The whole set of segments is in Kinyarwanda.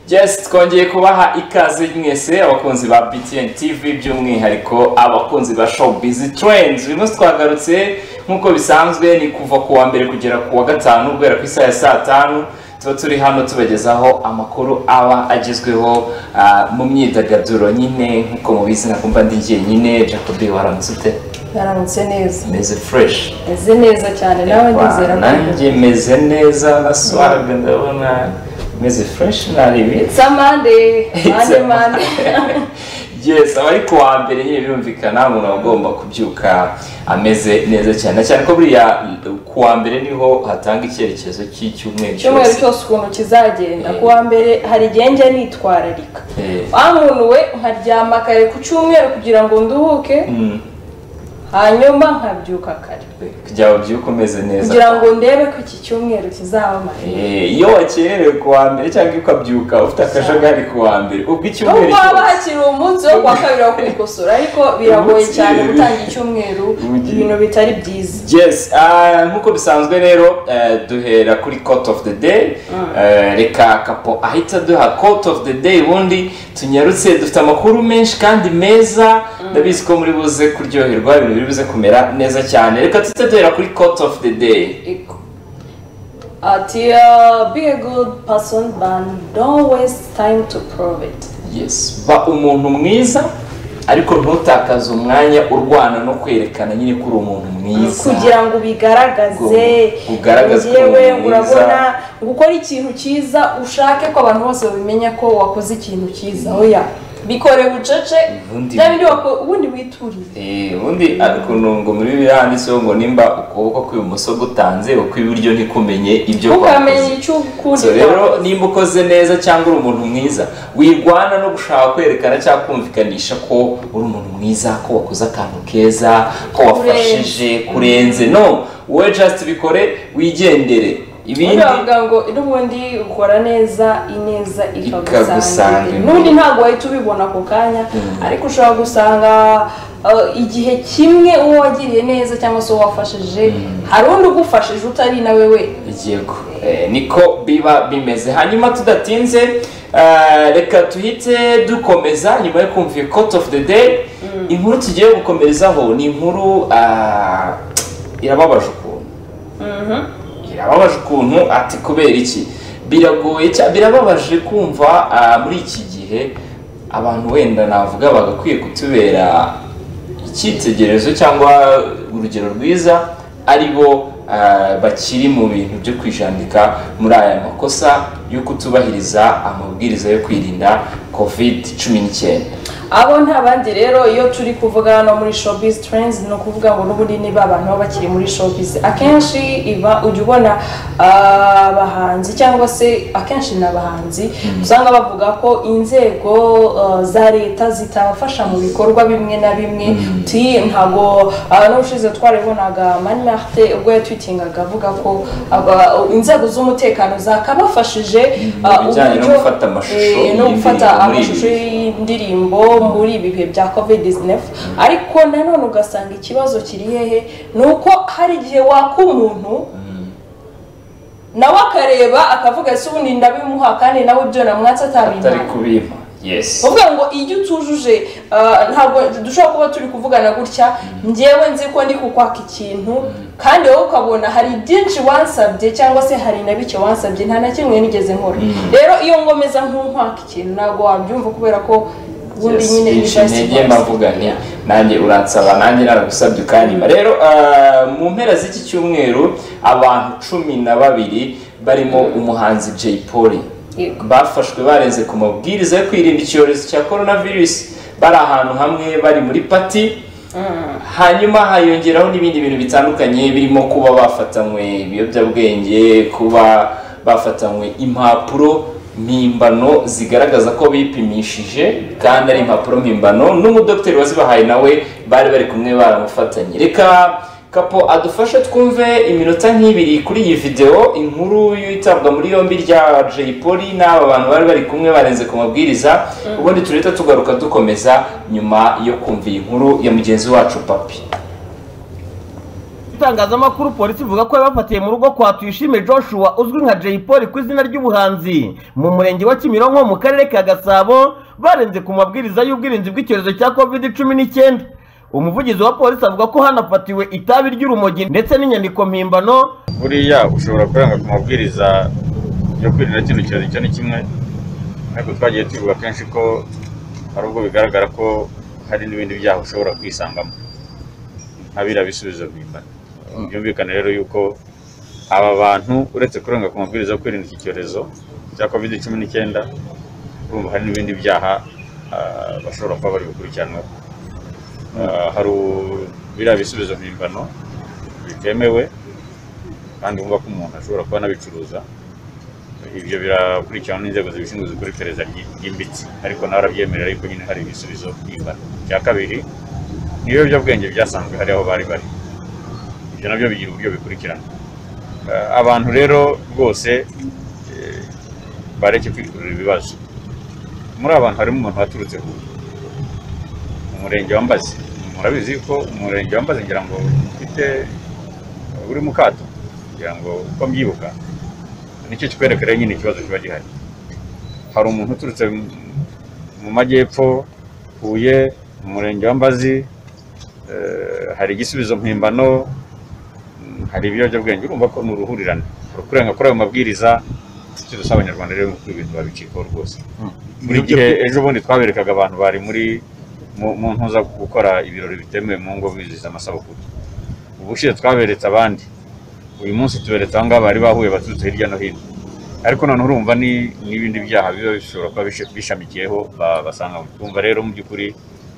Yes, twongeye kubaha ikaze mwese abakunzi ba BTN TV by'umwihariko abakunzi ba Showbiz Trends. Uyu munsi twagarutse nk'uko bisanzwe ni kuva ku wa mbere kugera ku wa gatanu guhera ku isaha ya saa tanu tuba turi hano tubagezaho amakuru aba agezweho ah, mu myidagaduro nyine nk'uko mubizi nakumva ndi jyenyine Jacobi waramutse ute Yaramutse neza. meze fresh Meze neza cyane nawe ndizera ko. nanjye meze neza baswaga ndabona meze fresh naribitse It's a Monday. It's Monday, a Monday. yes abari ku wa mbere nyine birumvikana umuntu aba agomba kubyuka ameze neza cyane na cyane ko buriya ku wa mbere niho hatanga icyerekezo cy'icyumweru Icyumweru cyose cyose ukuntu kizagenda. Eh. Ku wa mbere hari igihe njya nitwararika. Eh. Wa muntu we nkaryama kare ku cyumweru kugira ngo nduhuke, Mm, hanyuma nkabyuka kare. kugira ngo ubyuke umeze neza Kugira ngo ndebe ko iki cyumweru kizabamara. Eh, iyo wakererewe ku wa mbere cyangwa ukabyuka ufite akajagari ku wa mbere ubwo Nubwo icyumweru haba cyose hakiri umunsi wo kuwa kabiri wo kwikosora ariko biragoye Umunsi- cyane gutangira icyumweru Ugiye. ibintu bitari byiza. yes ah, nk'uko bisanzwe rero eh, duhera kuri court of the day Eh, reka kapo ahita duha court of the day ubundi tunyarutse dufite amakuru menshi kandi meza ndabizi ko muri buze kuryoherwa ibintu biri buze kumera neza cyane reka tuhite duhera kuri court of the day Ego. Ati uh, be a good person but don't waste time to prove it. yes ba umuntu mwiza ariko ntutakaze umwanya urwana no kwerekana nyine ko uri umuntu mwiza Kugira ngo ubigaragaze Ngo ugaragaze ko uri njyewe mwiza. urabona gukora ikintu cyiza ushake ko abantu bose babimenya ko wakoze ikintu cyiza oya bikore bucece Ubundi- bya bindi wako- ubundi witurire Eh, ubundi ukuntu ngo muri bibiliya handitseho ngo nimba ukuboko kw'ibumoso gutanze ukw'iburyo ntikumenye ibyo ntukamenya kwakoze. icyo ukundi So rero wakoze. nimba ukoze neza cyangwa uri umuntu mwiza wirwana no gushaka kwerekana cyangwa kumvikanisha ko uri umuntu mwiza ko wakoze akantu keza ko wafashije kurenze no wowe just bikore wigendere ubundi ibindi bavuga ngo n'ubundi ukora neza ineza Ikagusanga ikagusanga imbere. n'ubundi ntabwo wahita ubibona ako kanya ariko ushobora gusanga uh, igihe kimwe uwo wagiriye neza cyangwa se uwo wafashije hari undi ugufashije utari nawe we yego Eh, niko biba bimeze hanyuma tudatinze eh, reka tuhite dukomeza nyuma yo kumva iyo court of the day inkuru tugiye gukomerezaho ni inkuru ah, irababaje ukuntu irababaje ukuntu ati kubera iki biragoye cya- birababaje kumva ah, muri iki gihe abantu wenda navuga bagakwiye kutubera icyitegererezo cyangwa urugero rwiza ari bo ah, bakiri mu bintu byo kwijandika muri aya makosa yo kutubahiriza amabwiriza yo kwirinda covid cumi n'icyenda abo nta bandi rero iyo turi kuvuga hano muri showbiz trends ni ukuvuga ngo n'ubundi niba abantu baba bakiri muri showbiz akenshi iba ujya ubona ah, abahanzi cyangwa se akenshi ni abahanzi usanga bavuga ko inzego ah, za leta zitabafasha mu bikorwa bimwe na bimwe ti ntabwo ah, n'ubushize twarabibonaga mani marite ubwo yatwitingaga avuga ko aba- inzego z'umutekano zakabafashije Mu ah, bijyanye no uburyo- gufata amashusho eh, no gufata y'indirimbo muri ibi amashusho bihe. y'indirimbo muri ibi bihe bya covid 19 ariko nanone ugasanga ikibazo kiri hehe ni uko hari igihe waka umuntu nawe akareba akavuga ese ubundi ndabimuha kandi nawe ibyo namwatse atari atabimuha kubimpa yes uvuga ngo iyo utujuje ah, ntabwo dushobora kuba turi kuvugana gutya njyewe nzi ko ndi kukwaka ikintu kandi wowe ukabona hari byinshi wansabye cyangwa se hari na bike wansabye nta na kimwe nigeze nkora rero iyo ngomeza nkunkwaka ikintu ntabwo wabyumva kubera ko ubundi Yes, nyine binshi bibaye intege siporo. mbavuga nti nanjye uransaba nanjye naragusabye ukanyima rero ah, mu mpera z'iki cyumweru abantu cumi na babiri barimo umuhanzi Jay Polly Yego. bafashwe barenze ku mabwiriza yo kwirinda icyorezo cya coronavirus bari ahantu hamwe bari muri pati hanyuma hayongeraho n'ibindi bintu bitandukanye birimo kuba bafatanywe ibiyobyabwenge kuba bafatanywe impapuro mpimbano zigaragaza ko bipimishije kandi ari impapuro mpimbano n'umudogiteri wazibahaye nawe bari bari kumwe baramufatanye reka kapo adufashe twumve iminota nk'ibiri kuri iyi videwo inkuru y'itabwa muri yombi rya Jay Polly n'aba bantu bari bari kumwe barenze ku mabwiriza ubundi turahita tugaruka dukomeza nyuma yo kumva iyi nkuru ya mugenzi wacu papi itangazamakuru polisi ivuga ko yabafatiye mu rugo kwa tuyishime joshua uzwi nka jay paul ku izina ry'ubuhanzi mu murenge wa kimironko mu karere ka gasabo barenze ku mabwiriza y'ubwirinzi bw'icyorezo cya covid cumi n'icyenda umuvugizi wa polisi avuga ko hanafatiwe itabi ry'urumogi ndetse n'inyandiko mpimbano buriya ushobora kuranga ku mabwiriza yo kwirinda kino cyorezo icyo ni kimwe ariko twagiye tubivuga kenshi ko hari ubwo bigaragara ko hari n'ibindi byaha ushobora kwisangamo ntabira bisubizo mpimbano byumvikane rero yuko aba bantu uretse kurenga ku mabwiriza yo kwirinda iki cyorezo cya covid cumi n'icyenda urumva hari n'ibindi byaha ah, bashobora kuba bari gukurikiranwaho Ah, hari u- biriya bisubizo mpimbano bitemewe kandi wumva ko umuntu ashobora kuba anabicuruza ibyo birakurikiranwa n'inzego zibishinzwe zikora iperereza ryi- ryimbitse ariko nawe arabyemerera ariko nyine hari ibisubizo mpimbano icya kabiri ni ibiyobyabwenge byasanzwe hari aho bari bari ibyo nabyo bigira uburyo bikurikirana Eh, abantu rero rwose eh, bareke kwikurira ibibazo muri abantu harimo umuntu waturutse ku umurenge wa mbazi murabizi ko umurenge wa mbazi ngira ngo ufite uri mu kato ngira ngo uko mbyibuka nicyo kikwerekera nyine ikibazo kiba gihari hari umuntu uturutse mu- mu majyepfo huye mu murenge wa mbazi eh, hari igisubizo mpimbano mm, hari ibiyobyabwenge urumva ko ni uruhurirane kurenga kuri ayo mabwiriza icyo dusaba abanyarwanda rero ni uko ibintu babicikaho rwose buri gihe ejo bundi twaberekaga abantu bari muri mu mu ntuza gukora ibirori bitemewe mu ngo bizihiza amasabukuru ubushize twaberetse abandi uyu munsi tuberetse aho ngaho bari bahuye baturutse hirya no hino ariko noneho urumva ni n'ibindi byaha biba bishobora kuba bishe- bishamikiyeho ba- basanga twumva rero mu by'ukuri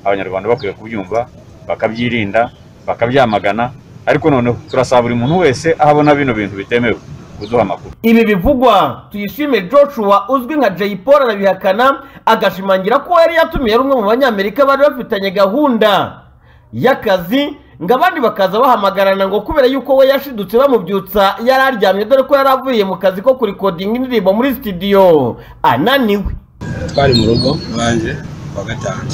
abanyarwanda bakwiye kubyumva bakabyirinda bakabyamagana ariko noneho turasaba buri muntu wese aho abona bino bintu bitemewe kuduha amakuru ibi bivugwa tuyishime joshua uzwi nka jay paul arabihakana agashimangira ko yari yatumiye rumwe mu banyamerika bari bafitanye gahunda y'akazi ngo abandi bakaza bahamagarana ngo kubera yuko we yashidutse bamubyutsa yari aryamye dore ko yari avuye mu kazi ko kurikodinga indirimbo muri sitidiyo ananiwe twari mu rugo iwanjye kuwa gatanu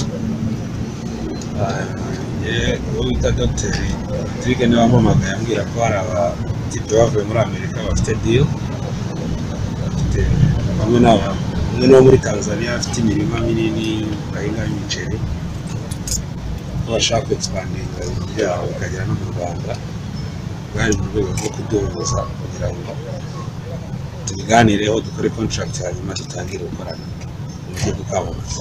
yewe uwo bita dogiteri Patrick niwe wampamagaye ambwira ko hari abatipe bavuye muri amerika bafite diyo bafite bamwe n'aba umwe n'uwo muri tanzania afite imirima minini bahingaho imiceri ko bashaka kwegisipandiga byabo bikagera no mu rwanda bwari mu rwego rwo kuduhuza kugira ngo tubiganireho dukore kontaragiti hanyuma dutangire gukorana mu buryo bw'ukwamamaza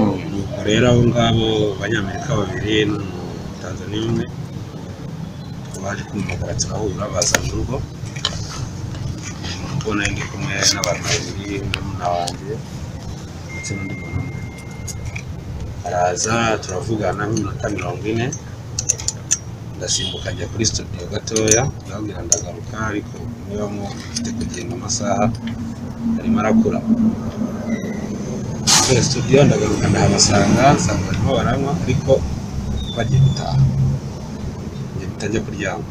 ubwo rero abo ngabo abanyamerika babiri n'umutanzaniya umwe baje kumumagara turahura baza mu rugo ubona ndi kumwe n'abantu babiri murumuna wanjye ndetse n'undi muntu umwe araza turavugana nk'iminota mirongo ine ndasimbuka njya kuri studio gatoya ndababwira ndagaruka ariko niba mufite kugenda amasaha arimo arakura muri studio ndagaruka ndahabasanga nsanga barimo baranywa ariko bagiye gutaha njye mpita njya kuryama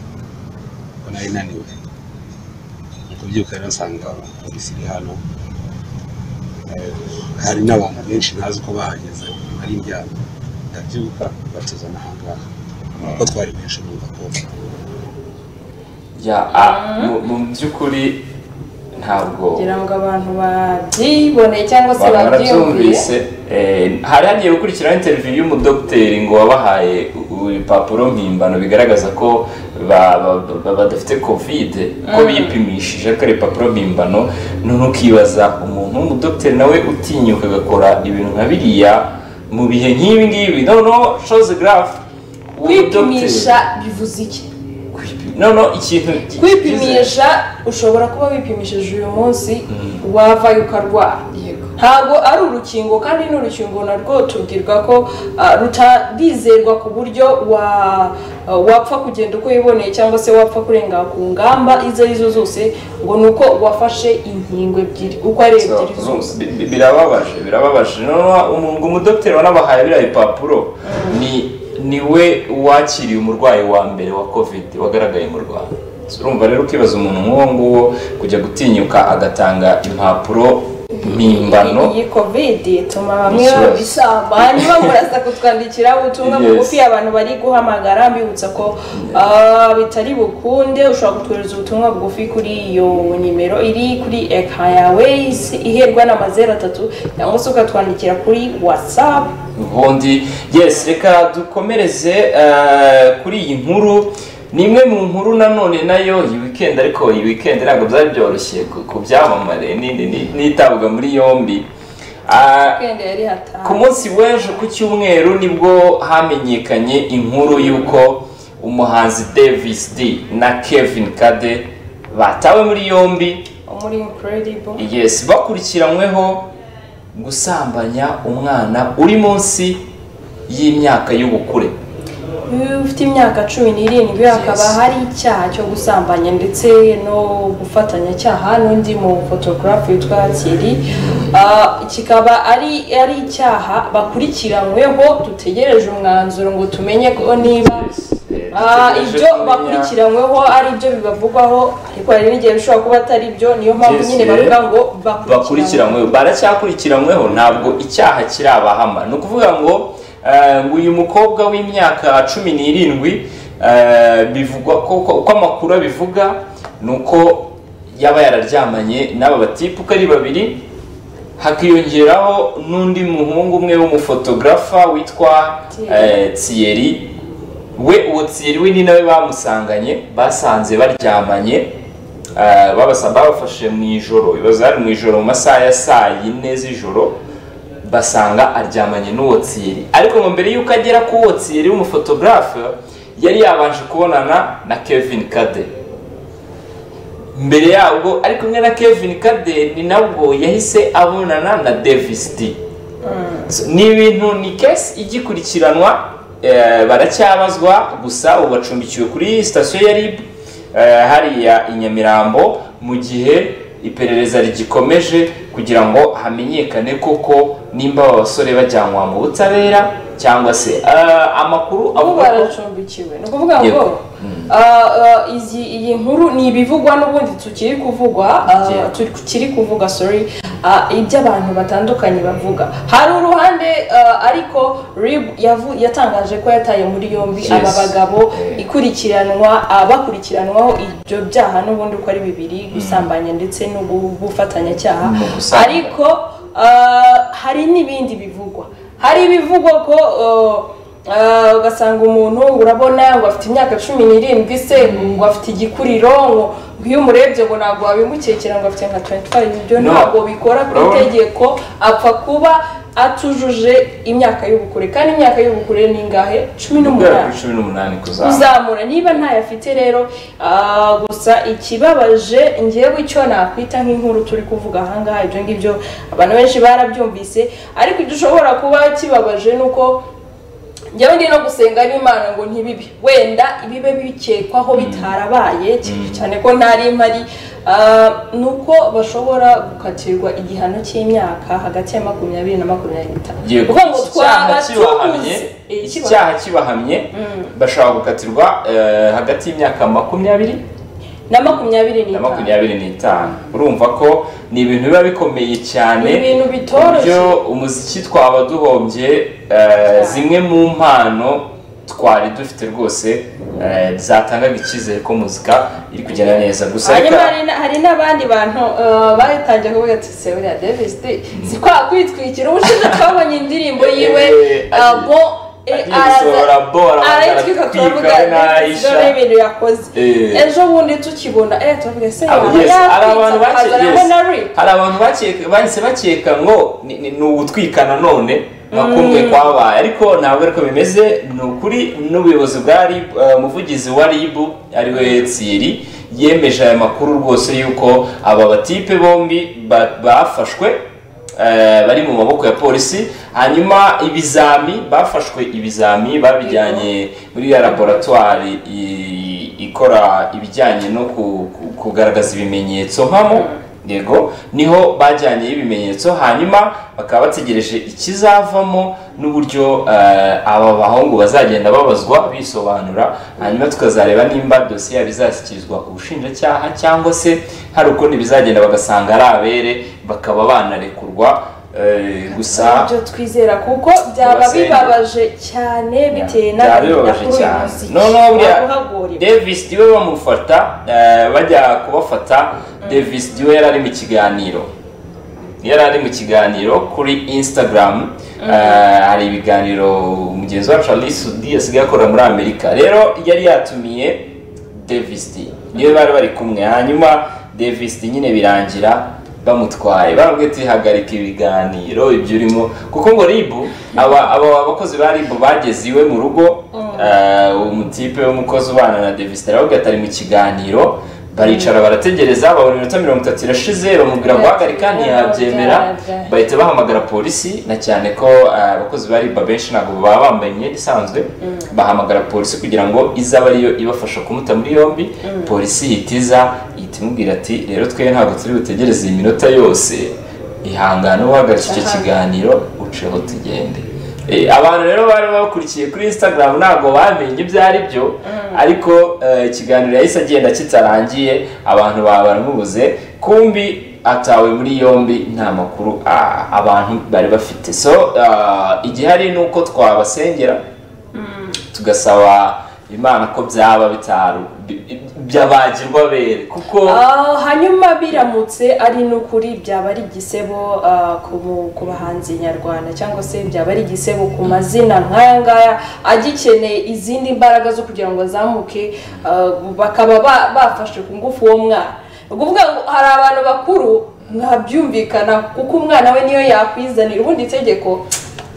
kuko nari naniwe mu kubyuka rero nsanga polisi iri hano Eh, hari n'abantu benshi ntazi uko bahageze ari indyama ndabyuka batuzana ahangaha kuko twari benshi numva ko ya a- mu- mu by'ukuri ntabwo kugira ngo abantu babyiboneye cyangwa se babyiyumviye barabyumvise eh, hari hagiye gukurikiraho interiviyu y'umudogiteri ngo wabahaye u- ibipapuro mpimbano bigaragaza ko ba- ba- ba- badafite covid ko bipimishije ariko ari ibipapuro mpimbano none ukibaza umuntu w'umudogiteri nawe utinyuka agakora ibintu nka biriya mu bihe nk'ibi ngibi noneho shoze garafu kwipimisha bivuze iki noneho ikintu gi- gize- kwipimisha ushobora kuba wipimishije uyu munsi wavayo ukarwara ntabwo ari urukingo kandi n'urukingo narwo tubwirwa ko ah, rutarizerwa ku buryo wa- ah, wapfa kugenda uko wiboneye cyangwa se wapfa kurenga ku ngamba izo ari zo zose ngo ni uko wafashe inkingo ebyiri uko ari ebyiri zose Bi- bi- birababaje birababaje noneho umu- umudogiteri wanabahaye biriya bipapuro ni niwe wakiriye umurwayi wa mbere wa covid wagaragaye mu rwanda urumva rero ukibaza umuntu nk'uwo nguwo kujya gutinyuka agatanga impapuro mpimbano iyi kovidi ituma bamwe Ikibazo. baba isamba hanyuma muraza kutwandikira ubutumwa Yes. bugufi abantu bari guhamagara mbibutsa ko ah, bitari bukunde ushobora kutwohereza ubutumwa bugufi kuri iyo nimero iri kuri eka yawe isi- iherwa na mazeru atatu cyangwa se ukatwandikira kuri watsapu ubundi yes reka dukomereze eh, kuri iyi nkuru ni imwe mu nkuru nanone nayo iyi weekend ariko iyi weekend ntabwo byari byoroshye ku- ku byamamare ni- ni- n'itabwa muri yombi Ah, wikendi yari ku hatanu munsi w'ejo ku cyumweru nibwo hamenyekanye inkuru y'uko umuhanzi davis d na kevin kade batawe muri yombi muri inkeredibo yes bakurikiranyweho gusambanya umwana uri munsi y'imyaka y'ubukure iyo ufite imyaka cumi n'irindwi hakaba hari icyaha cyo gusambanya ndetse no gufatanyacyaha n'undi mu fotogarafu witwa kiri kikaba ari ari icyaha bakurikiranyweho dutegereje umwanzuro ngo tumenye ko niba Ah, ibyo bakurikiranyweho ari ibyo bibavugwaho ariko hari n'igihe bishobora kuba atari byo niyo mpamvu Yes, nyine yeah. bavuga ngo bakurikiranywe bakurikiranyweho baracyakurikiranweho ntabwo icyaha kirabahama ni ukuvuga ngo eh, ngo uyu mukobwa w'imyaka cumi n'irindwi eh, bivugwa ko ko- uko amakuru abivuga ni uko yaba yararyamanye n'aba batipuka ari babiri hakiyongeraho n'undi muhungu umwe w'umufotogarafa witwa eh, Thierry we uwo Thierry we ni nawe bamusanganye basanze baryamanye Eh, babasa babafashe mu ijoro ibibazo hari mu ijoro mu masaha ya saa yine z'ijoro basanga aryamanye n'uwo tsiri ariko ngo mbere y'uko agera ku uwo tsiri w'umufotogarafe yari yabanje kubonana na kevin kade mbere yabwo ari kumwe na kevin kade ni nabwo yahise abonana na davis d So, ni ibintu ni kesi igikurikiranwa eh, baracyabazwa gusa ubu bacumbikiwe kuri sitasiyo ya rib eh, hariya i nyamirambo mu gihe iperereza rigikomeje kugira ngo hamenyekane koko nimba aba basore bajyanwa mu butabera cyangwa se eh, amakuru ubu avuga ko baracumbikiwe ni ukuvuga ngo Yego. ah, ah, izi- iyi nkuru ni ibivugwa n'ubundi tukiri kuvugwa ah, Yeah. tukiri kuvuga sorry ah, ibyo abantu batandukanye bavuga hari uruhande ah, ariko rib yavu- yatangaje ko yataye muri yombi Yes. aba bagabo Yeah. ikurikiranwa ah, bakurikiranwaho ibyo byaha n'ubundi uko ari bibiri gusambanya ndetse no gu- gufatanyacyaha No gusambanya. ariko ah, hari n'ibindi bivugwa hari ibivugwa ko ah, ah, ugasanga umuntu ngo urabona ngo afite imyaka cumi n'irindwi se ngo afite igikuriro ngo ngo iyo umurebye ngo ntabwo wabimukekera ngo afite nka 25 ibyo No. ntabwo bikora ku Urabona? itegeko apfa kuba atujuje imyaka y'ubukure kandi imyaka y'ubukure ni ingahe cumi guhera n'umunani kuri cumi n'umunani kuzamura kuzamura niba ntayo afite rero ah, gusa ikibabaje ngewe icyo nakwita nk'inkuru turi kuvuga ahangaha ibyo ngibyo abantu benshi barabyumvise ariko dushobora kuba kibabaje ni uko njyewe ndi no gusenga n'imana ngo ntibibe wenda ibibe bikekwaho bitarabaye cyane ko ntari mpari ah, ni uko bashobora gukatirwa igihano cy'imyaka hagati ya makumyabiri na makumyabiri n'itanu Yego, kuko ngo iki twaba cyaha kibahamye tubuze Eh, iki kibahamye. cyaha kibahamye bashobora gukatirwa eh, hagati y'imyaka makumyabiri na makumyabiri na n'itanu makumyabiri n'itanu urumva ko ni ibintu biba bikomeye cyane Ni ibintu bitoroshye. ku buryo umuziki twaba duhombye eh, zimwe mu mpano twari dufite rwose eh, zatangaga icyizere ko muzika iri kugenda neza gusa hanyuma reka- hari na- hari n'abandi bantu eh, batangiye kuvuga ati se buriya davis d si kwa kwitwikira ubushize twabonye indirimbo yiwe Eh, eh, agiye- bo agiye eh, araza- gusohora bo, arabanza arayitwika aratwika, turavuga we na davis Aisha. d n'ibintu yakoze Eh. ejo bundi tukibona eh turavuga se Abo- yaba yes, hari abantu yatwitse bake- akazana yes. na rip hari abantu bakeka- bahise bakeka ngo ni- ni ni ugutwika nanone nkakumwe kwabaye ariko ntabwo ariko bimeze ni ukuri n'ubuyobozi bwa rib eh, umuvugizi wa rib ariwe tsiri yemeje aya makuru rwose y'uko aba batipe bombi ba- bafashwe eh, bari mu maboko ya polisi hanyuma ibizami bafashwe ibizami babijyanye muri ya laboratwari i- ikora ibijyanye no ku- ku- kugaragaza ibimenyetso mpamo yego niho bajyanye ibimenyetso hanyuma bakaba bategereje ikizavamo n'uburyo eh, aba bahungu bazagenda babazwa bisobanura hanyuma tukazareba nimba dosiye yabo izashyikirizwa ubushinjacyaha cyangwa se hari ukundi bizagenda bagasanga ari abere bakaba banarekurwa eh, gusa ibyo twizera kuko byaba Tubasenge. bibabaje cyane bitewe n'agahinda byabibabaje k'uyu cyane muziki noneho buriya waguhagurira davis niwe bamufata eh, bajya kubafata davis niwe yari ari mu kiganiro yari ari mu kiganiro kuri instagram Eh, hari ibiganiro mugenzi wacu alice udi asigaye akora muri amerika rero yari yatumiye davis D. niwe bari bari kumwe hanyuma davis D nyine birangira bamutwaye barabwiye ati hagarika ibiganiro ibyo urimo kuko ngo ribu aba aba bakozi ba ribu bageze iwe mu rugo Eh, uwo mutipe w'umukozi ubana na davis D aravuga ati ari mu kiganiro baricara barategereza babona iminota mirongo itatu irashize bamubwira guhagarika ntiyabyemera bahita bahamagara polisi na cyane ko eh, abakozi ba riba benshi ntabwo baba bambaye imyenda isanzwe bahamagara polisi kugira ngo ize abe ariyo ibafasha kumuta muri yombi polisi ihita iza ihita imubwira ati rero twe ntabwo turi butegereze iyi minota yose ihangane uhagarika icyo kiganiro uceho tugende Eh, abantu rero bari bakurikiye kuri instagram ntabwo bamenye ibyo ari byo ariko eh, ikiganiro yahise agenda kitarangiye abantu baba baramubuze kumbi atawe muri yombi nta makuru ah, abantu bari bafite so ah, igihari ni uko twabasengera tugasaba imana ko byaba bitaru bi- bi- byabagirwa bere kuko Ah, hanyuma biramutse ari n'ukuri byaba ari igisebo ah, ku bu- ku bahanzi nyarwanda cyangwa se byaba ari igisebo ku mazina nk'aya ngaya agikeneye izindi mbaraga zo kugira ngo azamuke ah, bakaba ba- bafashe ku ngufu uwo mwana ni ukuvuga ngo hari abantu bakuru mwabyumvikana kuko umwana we niyo yakwizanira ubundi itegeko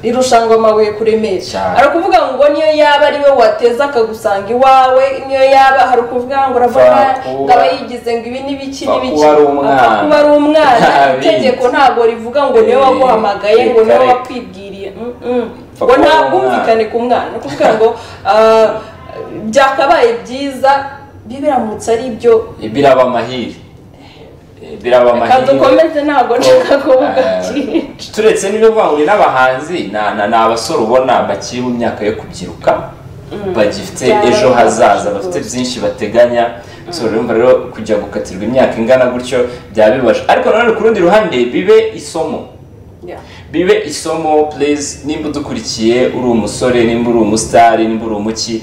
rirushanwa amabuye kuremesha Cyane. hari ukuvuga ngo niyo yaba ari we wateza akagusanga iwawe niyo yaba hari ukuvuga ngo urabona Bakuba- ngo aba yigize ngo ibi n'ibiki n'ibiki Kuba ari umwana. Apfa kuba ari umwana Nta bindi. itegeko ntabwo rivuga ngo niwe Eh, waguhamagaye ngo niwe reka- wakwibwiriye Mm, mm. Apfa ngo kuba nta ari umwana. bwumvikane ku mwana ni ukuvuga ngo ah, byakabaye byiza biramutse ari byo biraba amahire Eh, biraba reka amahire dukomeze ntabwo nshaka kuvuga Eh, byinshi turetse n'ibyo kuvuga ngo ni n'abahanzi na- na- ni abasore ubona bakiri mu myaka yo kubyiruka bagifite Byaba ejo ari hazaza byinshi bafite rwose. byinshi bateganya so urumva rero kujya gukatirwa imyaka ingana gutyo byaba bibaje ariko nanone ku rundi ruhande bibe isomo Yeah. bibe isomo please nimba udukurikiye uri umusore nimba uri umusitari nimba uri umuki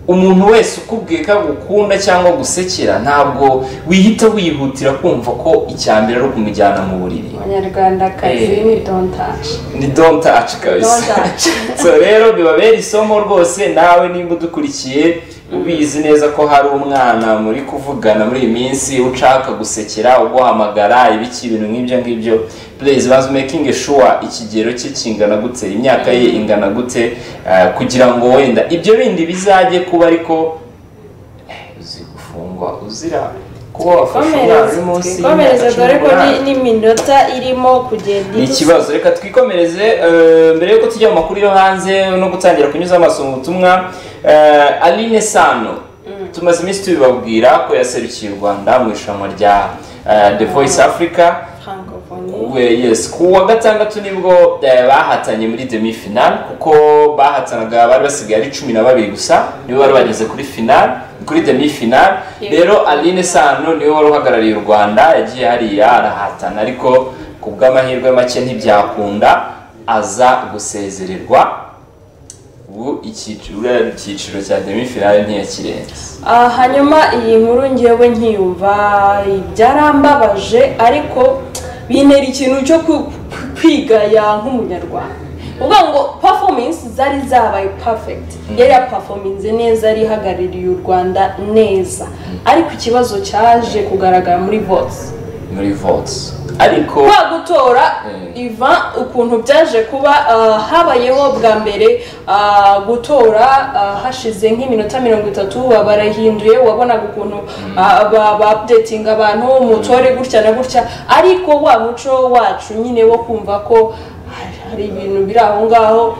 umuntu wese ukubwiye ko agukunda cyangwa gusekera ntabwo wihita wihutira kumva ko icya mbere ari ukumujyana mu buriri abanyarwandakazi Eh. ni dontaje ni don't touch kabisa Don't touch. so rero bibabera isomo rwose nawe nimba udukurikiye ubizi neza ko hari umwana muri kuvugana muri iyi minsi ushaka gusekera uguhamagara ibiki ibintu nk'ibyo ngibyo please bazi making sure ikigero cye kingana gute imyaka ye ingana gute eh, kugira ngo wenda ibyo bindi bizajye kuba ariko eh, uzi gufungwa uzira kuba wafashe umwana uri munsi y'imyaka twikomereze cumi dore ko n'umunani. ni- n'iminota irimo kugenda ni idusa. ikibazo reka twikomereze eh, mbere yuko tujya mu makuru yo hanze no gutangira kunyuza amaso mu butumwa eh, aline sano tumaze iminsi tubibabwira ko yaserukiye u rwanda mu irushanwa rya eh, the voice africa Francophonie. we yes ku wa gatandatu nibwo eh, bahatanye muri demi final kuko bahatanaga bari basigaye ari cumi na babiri gusa nibo bari bageze kuri final kuri demi final Yego. rero aline sano niwe wari uhagarariye u rwanda yagiye hariya arahatana ariko ku bw'amahirwe make ntibyakunda aza gusezererwa ubu icyiciro icyiciro cya demi final ntiyakirenze Ah, hanyuma iyi nkuru ngewe nkiyumva byarambabaje ariko bintera ikintu cyo ku- kwigaya nk'umunyarwanda uvuga ngo performance zari zabaye perfect yari yapafominze neza yari ihagarariye u rwanda neza ariko ikibazo cyaje kugaragara muri vote muri votes ariko kwa gutora Mm. iva ukuntu byaje kuba ah, habayeho bwa mbere ah, gutora ah, hashize nk'iminota mirongo itatu baba barahinduye wabonaga ukuntu ah, ba- ba updating abantu mutore gutya na gutya ariko wa muco wacu nyine wo kumva ko ah, hari ibintu biri aho ngaho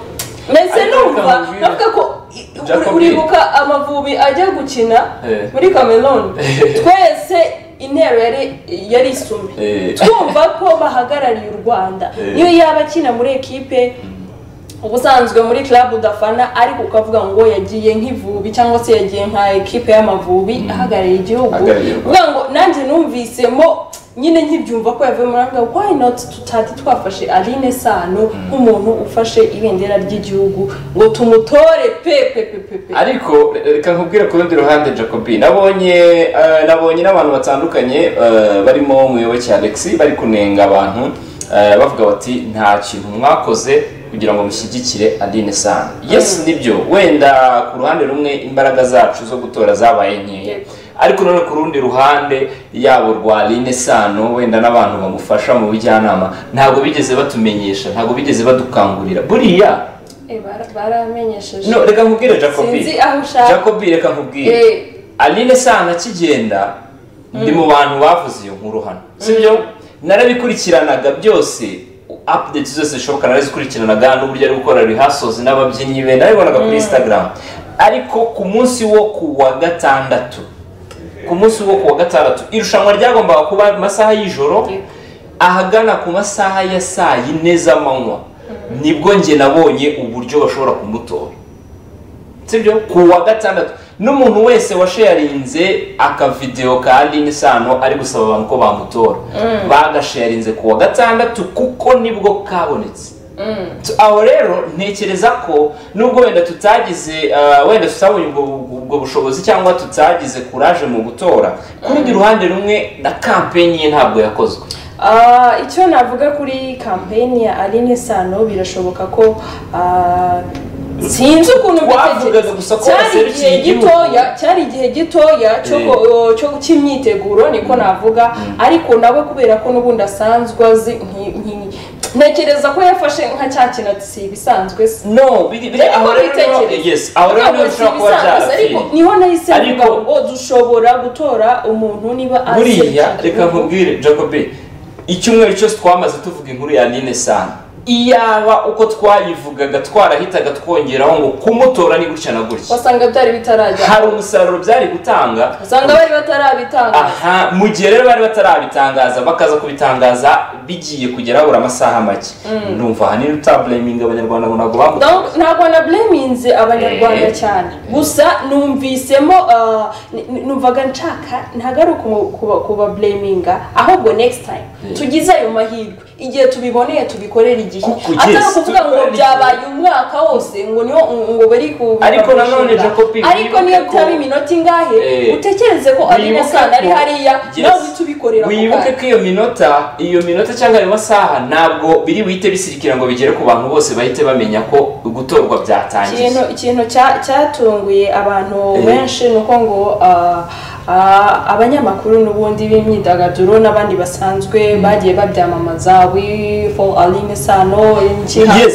mbese Ariko numva reka nkubwire. navuga ko i- uri- Jacobi. uribuka amavubi ajya gukina Eh. muri cameroon twese intero yari yari isume Eh. twumva ko bahagarariye u rwanda Eh. niyo yaba akina muri ekipe ubusanzwe muri club udafana ariko ukavuga ngo yagiye nk'ivubi cyangwa se yagiye nka ekipe y'amavubi ahagarariye igihugu Ahagarariye u Rwanda. kuvuga ngo nanjye numvisemo nyine nkibyumva ko yavuye muri avuga why not tutati twafashe aline sano nk'umuntu ufashe ibendera ry'igihugu ngo tumutore pe pe pe pe pe ariko reka nkubwire ku rundi ruhande jacobi nabonye eh, nabonye n'abantu batandukanye eh, barimo umuyoboke alexi bari kunenga abantu eh, bavuga bati nta kintu mwakoze kugira ngo mushyigikire adine sana yes nibyo wenda ku ruhande rumwe imbaraga zacu zo gutora zabaye nkeya Yego. ariko none ku rundi ruhande yabo rwa rine sano wenda n'abantu bamufasha mu bujyanama ntabwo bigeze batumenyesha ntabwo bigeze badukangurira buriya Eh, bara- baramenyesheje no reka nkubwire jacobi Sinzi aho ushaka. jacobi reka nkubwire Eh. aline sana akigenda ndi mu bantu bavuze iyo nkuru hano sibyo narabikurikiranaga byose updates zose zishoboka narazikurikiranaga n'uburyo ari gukora rehearsals n'ababyinnyi be narabibonaga kuri instagram ariko ku munsi wo kuwa gatandatu ku munsi wo kuwa gatandatu irushanwa ryagombaga kuba mu masaha y'ijoro Yego. ahagana ku masaha ya saa yine z'amanywa nibwo njye nabonye uburyo bashobora kumutora sibyo ku wa gatandatu n'umuntu wese washarinze akavidewo ka aline sano ari gusaba abantu ko bamutora bagasharinze ku wa gatandatu kuko nibwo kabonetse Tu- aho rero ntekereza ko nubwo wenda tutagize ah, wenda tutabonye ubwo ubwo bushobozi cyangwa tutagize kuraje mu gutora ku rundi ruhande rumwe na kampeni ye ntabwo yakozwe Ah, icyo navuga kuri kampeni ya aline sano birashoboka ko ah, sinzi ukuntu Twavugaga mbitekereza. gusa ko cyari baserukiye igihe igihugu. gitoya cyari igihe gitoya cyo ko- cyo cy'imyiteguro niko navuga ariko nawe kubera ko n'ubundi asanzwe azi nki- nki- ntekereza ko yafashe nka cya kintu ati si ibisanzwe se no biri biri aho rero niho- yes aho rero niho bishobora kuba ariko byarapfiriye niho nahise Ariko- mvuga ngo dushobora gutora umuntu niba azi buriya icyo reka gihugu." nkubwire jacobi icyumweru cyose twamaze tuvuga inkuru ya nine sana iyaba uko twayivugaga twarahitaga twongeraho ngo kumutora ni gutya na gutya wasanga byari bitarajya hari umusaruro byari gutanga usanga bari batarabitanga aha mu gihe rero bari batarabitangaza bakaza kubitangaza bigiye kugera habura amasaha make ndumva ahanini utabureminga abanyarwanda ngo ntabwo bamutora Donc, ntabwo na bleminze abanyarwanda Eh. cyane gusa numvisemo ah, n- n- numvaga nshaka ntabwo ari ukumu- kuba- kubabureminga ahubwo next time Eh. tugize ayo mahirwe igihe tubiboneye tubikorere igihe Kuko, yes, atari ukuvuga ngo tubikorere igihe. byabaye umwaka wose ngo niho ngo bari ku Ariko nanone, babishinga. Jacobi, ariko niyo wibuke ko- byaba iminota ingahe Eh. utekereze ko ari Wibuke nasana ari ko- hariya Yes. nawe uhita ubikorera ako wibuke kanya. ko iyo minota iyo minota cyangwa ayo masaha ntabwo biri buhite bisirikira ngo bigere ku bantu bose bahite bamenya ko gutorwa byatangiye ikintu ikintu cya- cyatunguye abantu benshi ni uko ngo ah, ah, abanyamakuru n'ubundi b'imyidagaduro n'abandi basanzwe bagiye babyamamaza we for aline sano Yes, nshihanga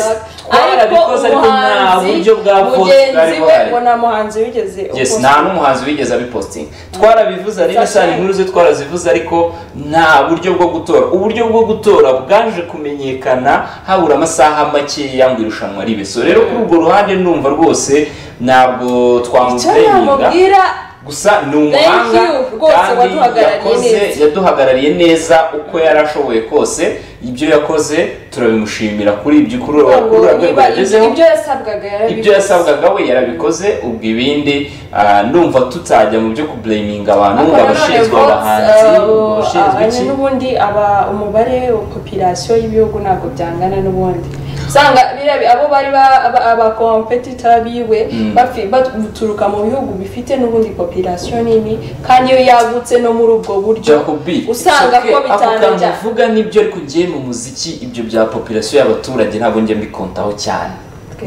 twarabikoze, ariko nta buryo bwa post bwari mugenzi we buhari. ngo nta muhanzi wigeze yes uposta. nta n'umuhanzi wigeze abipositinga twarabivuze ari That's nasana right. inkuru ze twarazivuze ariko nta buryo bwo gutora uburyo bwo gutora bwaje kumenyekana habura amasaha makeya ngo irushanwa ribe so rero kuri urwo ruhande ndumva rwose ntabwo icyo twamubureminga namubwira gusa ni Thank umuhanga you, rwose waduhagarariye neza. yaduhagarariye neza uko yari ashoboye kose ibyo yakoze turabimushimira kuri ibyo kuri uru ngo kuri uru rwego niba yagezeho ibyo yasabwaga ibyo yarabikoze yasabwaga we yarabikoze ubwo ibindi ah, ndumva tutajya mu byo kubureminga abantu ngo abashinzwe abahanzi ngo abashinzwe iki n'ubundi aba umubare popirasiyo y'ibihugu ntabwo byangana n'ubundi usanga biriya bi- abo bari ba- aba- abakompetita biwe bafi- baturuka mu bihugu bifite n'ubundi popirasiyo nini kandi iyo yagutse no muri ubwo buryo jacobi usanga ko ako kantu bitanajya uvuga nibyo ariko ngiye mu muziki ibyo bya popirasiyo y'abaturage ntabwo njye mbikontaho cyane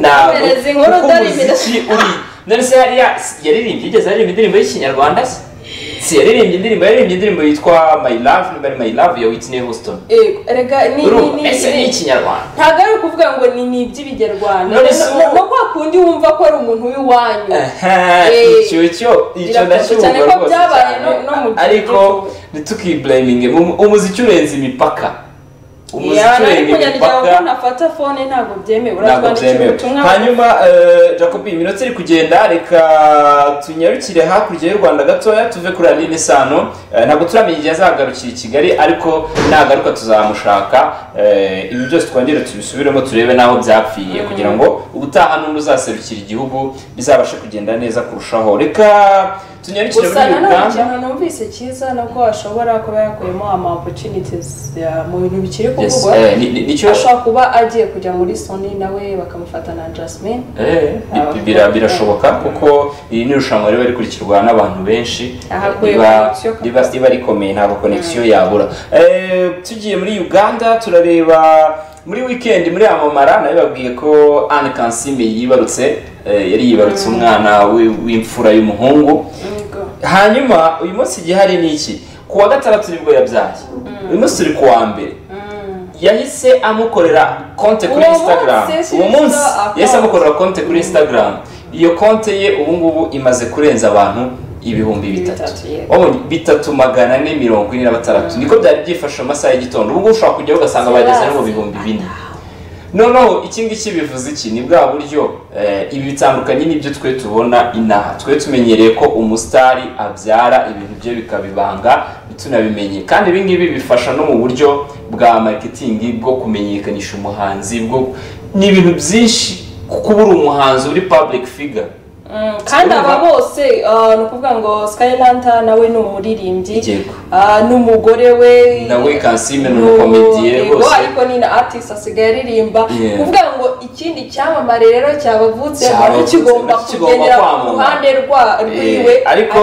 ntabwo Twohereze inkuru kuko dore umuziki uri none se hariya yaririmbye yigeze aririmba indirimbo y'ikinyarwanda se si yaririmbye indirimbo yaririmbye indirimbo yitwa my love niba ari my love ya whitney houston Yego, erega ni urumva ni- ese ni ni- ikinyarwanda ntabwo ari ukuvuga ngo ni ni iby'ibinyarwanda None se ubu- no kwa kundi wumva ko ari umuntu w'iwanyu Aha, Eh, icyo cyo icyo birakunze ndashyirwa cyane ko rwose byabaye cyane no- no mu gihe ariko ntitukibureminge umuziki urenze imipaka umuziki ariko urengera nyandiko imipaka ko nafata fone ntabwo byemewe ntabwo uratwandikira byemewe ubutumwa hanyuma eh, jacob iminota iri kugenda reka tunyarukire hakurya y'u rwanda gatoya tuve kuri aline sano Eh, ntabwo turamenya igihe azagarukira i kigali ariko nagaruka tuzamushaka Eh, ibi byose twongere tubisubiremo turebe n'aho byapfiriye kugira ngo ubutaha n'undi uzaserukira igihugu bizabashe kugenda neza kurushaho reka tunyarukire gusa muri nanone uganda ikintu numvise cyiza nubwo ashobora kuba yakuyemo ama opportunities ya- mu bintu bikiri Yes, kuvugwa eh, ni- ni- nicyo ashobora kuba agiye kujya muri soni nawe bakamufata na jasmine Eh, bi- bira- birashoboka kuko iri ni irushanwa riba rikurikirwa n'abantu benshi Aha kuri riba connection kabisa. riba- riba rikomeye ntabwo konegisiyo yabura Eh, tugiye muri uganda turareba muri weekend muri amamara nayo babwiye ko anne kansime yibarutse eh, yari yibarutse umwana w'i- w'imfura y'umuhungu Yego. hanyuma uyu munsi igihari ni iki ku wa gatandatu nibwo yabyaye uyu munsi turi ku wa mbere yahise amukorera konte kuri Uwo instagram munsi, uwo munsi account. yahise amukorera konte kuri instagram iyo konte ye ubu ngubu imaze kurenza abantu ibihumbi bitatu Bitatu, yego. Wabonye? bitatu magana ane mirongo ine na batandatu niko byari byifashe mu masaha y'igitondo ubu ngubu ushobora kujyaho ugasanga bageze no mu bihumbi bine noneho iki ngiki bivuze iki ni bwa buryo eh, ibi bitandukanye n'ibyo twe tubona inaha twe tumenyereye ko umusitari abyara ibintu bye bikabibanga tunabimenye kandi ibi ngibi bifasha no mu buryo bwa mariketingi bwo kumenyekanisha umuhanzi bwo ni ibintu byinshi kuko uba uri umuhanzi uri public figure Mm, kandi aba bose ah, ni ukuvuga ngo skylanta nawe ni umuririmbyi Yego. ah, n'umugore we nawe kansime ni Ni umukomediye ubu- rwose ariko ni na artist asigaye aririmba Yeah. kuvuga ngo ikindi cyamamare rero cyabavutse Cyabavutse, nacyo kigomba nacyo kigomba kugendera ku kwamamara. ruhande rwa- rwiwe Eh, ariko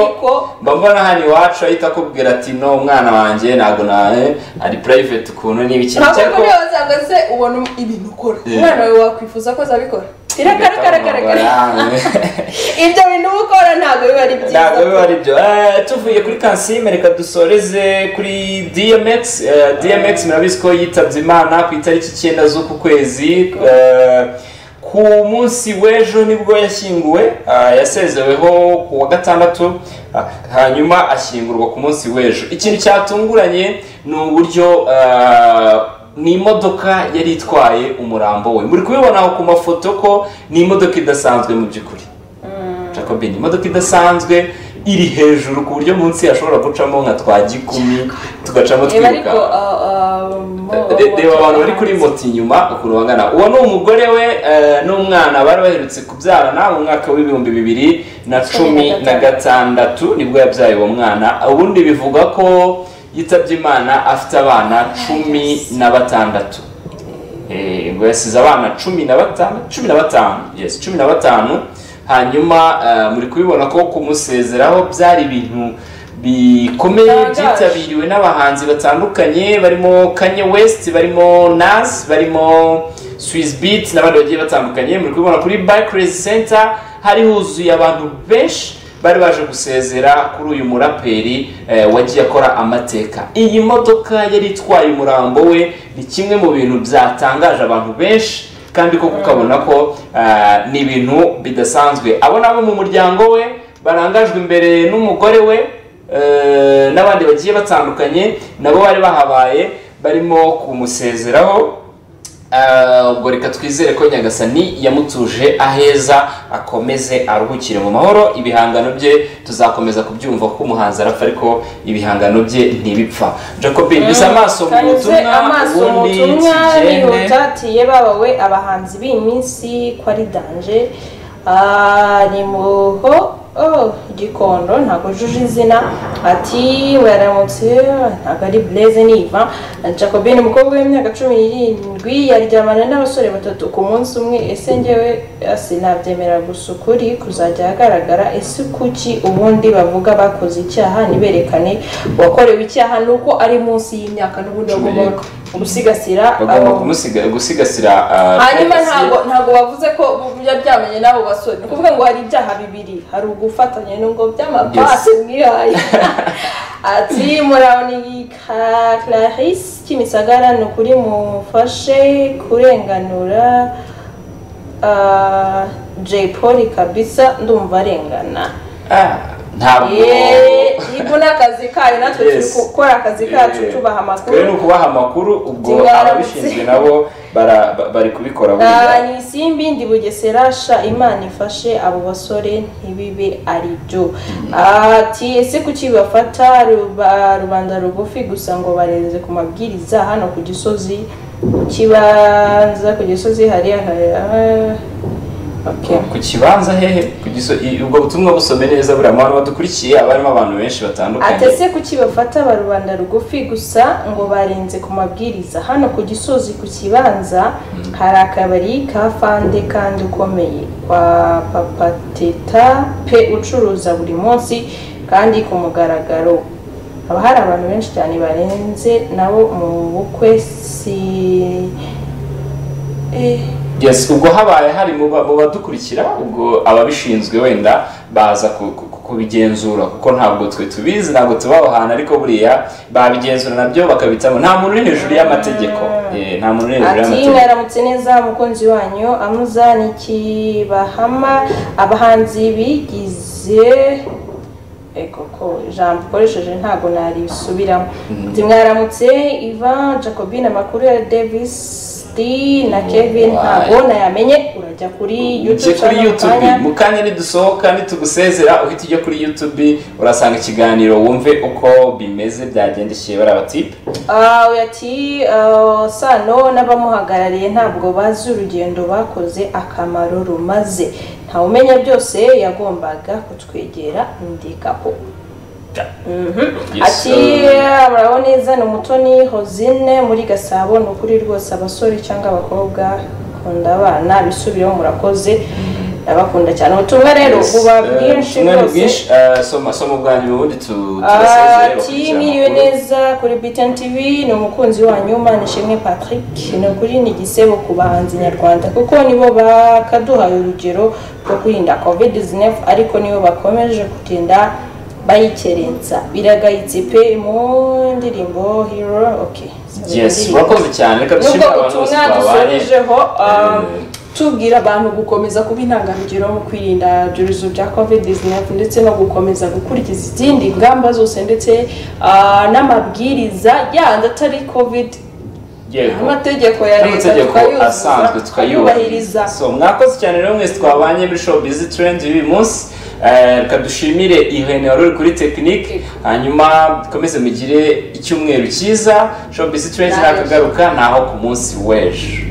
mba mbona hano iwacu ahita akubwira ati no umwana wanjye ntabwo na eh, ari private ukuntu n'ibiki ntabwo Cyako- kuri wasanga se ubona ibintu ukora Yeah. umwana wawe wakwifuza ko azabikora irakarakarakaragara ibyo bintu uba ukora ntabwo biba ari byiza ntabwo biba ari byo Eh, tuvuye kuri kansime reka dusoreze kuri dmx Eh, dmx murabizi ko yitabye imana ku itariki icyenda z'uku kwezi Eh, ku munsi w'ejo nibwo yashyinguwe Ah, yasezeweho ku wa gatandatu Ah, hanyuma ashyingurwa ku munsi w'ejo ikintu cyatunguranye ni uburyo ah, ni imodoka yari itwaye umurambo we muri kubibona aho ku mafoto ko ni imodoka idasanzwe mu by'ukuri Jacob ni imodoka idasanzwe iri hejuru ku buryo munsi yashobora gucamo nka twa gikumi tugacamo Reba ariko twiruka ah, ah, mo- Re- reba abantu bari kuri moto abahanzi. inyuma ukuntu bangana uwo ni umugore we eh, n'umwana bari baherutse kubyarana mu mwaka w'ibihumbi bibiri na cumi na gatandatu nibwo yabyaye uwo mwana ubundi bivuga ko yitabye imana afite abana cumi na batandatu Eh, ngo yasize abana cumi na batanu cumi na batanu yes cumi na batanu hanyuma eh, muri kubibona ko kumusezeraho byari ibintu bikomeye Bitangaje. byitabiriwe n'abahanzi batandukanye barimo kanye west barimo nas barimo swiss beat n'abandi bagiye batandukanye muri kubibona kuri bikirezi center hari huzuye abantu benshi bari baje gusezera kuri uyu muraperi eh, wagiye akora amateka iyi modoka yari itwaye umurambo we ni kimwe mu bintu byatangaje abantu benshi kandi koko ukabona ko ah, ni ibintu bidasanzwe abo nabo mu muryango we barangajwe imbere n'umugore we eh, n'abandi bagiye batandukanye nabo bari bahabaye barimo kumusezeraho Ah, ubwo reka twizere ko nyagasani yamutuje aheza akomeze aruhukire mu mahoro ibihangano bye tuzakomeza kubyumva ko umuhanzi arapfa ariko ibihangano bye ntibipfa jacob biza amaso mu kanyuze butumwa amaso mu ubundi butumwa tugende nihutatiye babawe abahanzi b'iyi minsi ko ari danje Ah, ni muho oh, gikondo ntabwo ujuje izina ati waramutse ntabwo ari blaise niva jacobin umukobwa w'imyaka cumi n'irindwi yaryamana n'abasore batatu ku munsi umwe ese njyewe ah, sinabyemera gusa ukuri kuzajya ahagaragara ese kuki ubundi bavuga bakoze icyaha niberekane uwakorewe icyaha ni uko ari munsi y'imyaka n'ubundi Cumi bagomba n'irindwi. kumusigasira bagomba abo- kumusiga- gusigasira ah, hanyuma privacy. ntabwo ntabwo bavuze ko yaryamanye n'abo basore ni ukuvuga ngo hari ibyaha bibiri hari ugufatanya n'ubwo by'amapasi mwihaye ati murawuni clarisse kimisagara ni ukuri mufashe kurenganura ah, jay paul kabisa ndumva arengana Ah, ntabwo ibu ni akazi kayo natwe turi Yes. gukora akazi kacu Eh, tubaha twebwe ni amakuru ukubaha amakuru ubwo Tingara- ababishinzwe nabo bara- ba- bari kubikora Ah, buriya ni isimbi ndi bugesera sha imana ifashe abo basore ntibibe ari byo ati ese kuki bafata ruba- rubanda rugufi gusa ngo barenze ku mabwiriza hano ku gisozi kibanza ku gisozi hari aha- okay. ku kibanza hehe ku giso- i- ubwo butumwa busome neza buriya abantu badukurikiye haba harimo abantu benshi batandukanye atese kuki bafata ba rubanda rugufi gusa ngo barenze ku mabwiriza hano ku gisozi ku kibanza hari akabari ka fande kandi ukomeye kwa papa teta pe ucuruza buri munsi kandi ku mugaragaro haba hari abantu benshi cyane barenze nabo mu bukwe si eh, yes ubwo habaye hari mu ba- mu badukurikira ubwo ababishinzwe wenda baza ku- ku- ku- kubigenzura kuko ntabwo twe tubizi ntabwo tubaho ahantu ariko buriya babigenzura nabyo bakabitamo nta muntu uri hejuru y'amategeko Eh, nta muntu uri hejuru ati y'amategeko mwaramutse neza mukunzi wanyu amuza n'ikibahama abahanzi bigize ego ko ijambo ukoresheje ntabwo narisubiramo ati mwaramutse ivan jacobine amakuru ya davis D na kevin Wow. ntabwo nayamenye urajya kuri ujye youtube kuri channel youtube mwanya. mu kanya nidusohoka nitugusezera uhita ujya kuri youtube urasanga ikiganiro wumve uko bimeze byagendekeye bariya batipe Ah, oya ati ah, sano n'abamuhagarariye ntabwo bazi urugendo bakoze akamaro rumaze ntawumenya byose yagombaga kutwegera ndikapo Yes, ati muraho neza ni umutoni hozine muri gasabo ni ukuri rwose abasore cyangwa abakobwa kunda abana bisubiraho murakoze ndabakunda cyane ubutumwa rero Yes, buba eh, bwinshi ubutumwa ni bwose bwinshi, eh, soma soma ubwanyu ubundi tu- turasezere ati bakurikirane mwiriwe amakuru." neza kuri btn tv ni umukunzi wanyu mana ishimwe patrick ni ukuri ni igisebo ku bahanzi nyarwanda kuko nibo bakaduhaye urugero rwo kwirinda covid 19 ariko nibo bakomeje kugenda bayikerensa biragayitse pe mu ndirimbo hero okay yes urakoze cyane reka nubwo dushimire abantu bose ubutumwa twabanye dusorejeho um, Eh. tubwira abantu gukomeza kuba intangarugero mu kwirinda ibyorezo bya covid 19 ndetse no gukomeza gukurikiza izindi ngamba zose ndetse ah, n'amabwiriza yandi atari covid yego amategeko ya leta n'amategeko tukayuzuza, asanzwe tukayubahiriza so mwakoze cyane rero mwese twabanye muri show busy trend y'uyu munsi Eh, reka dushimire ihene wari uri kuri tekinike hanyuma dukomeze mugire icyumweru cyiza show busy trend Naje. ntakagaruka naho ku munsi w'ejo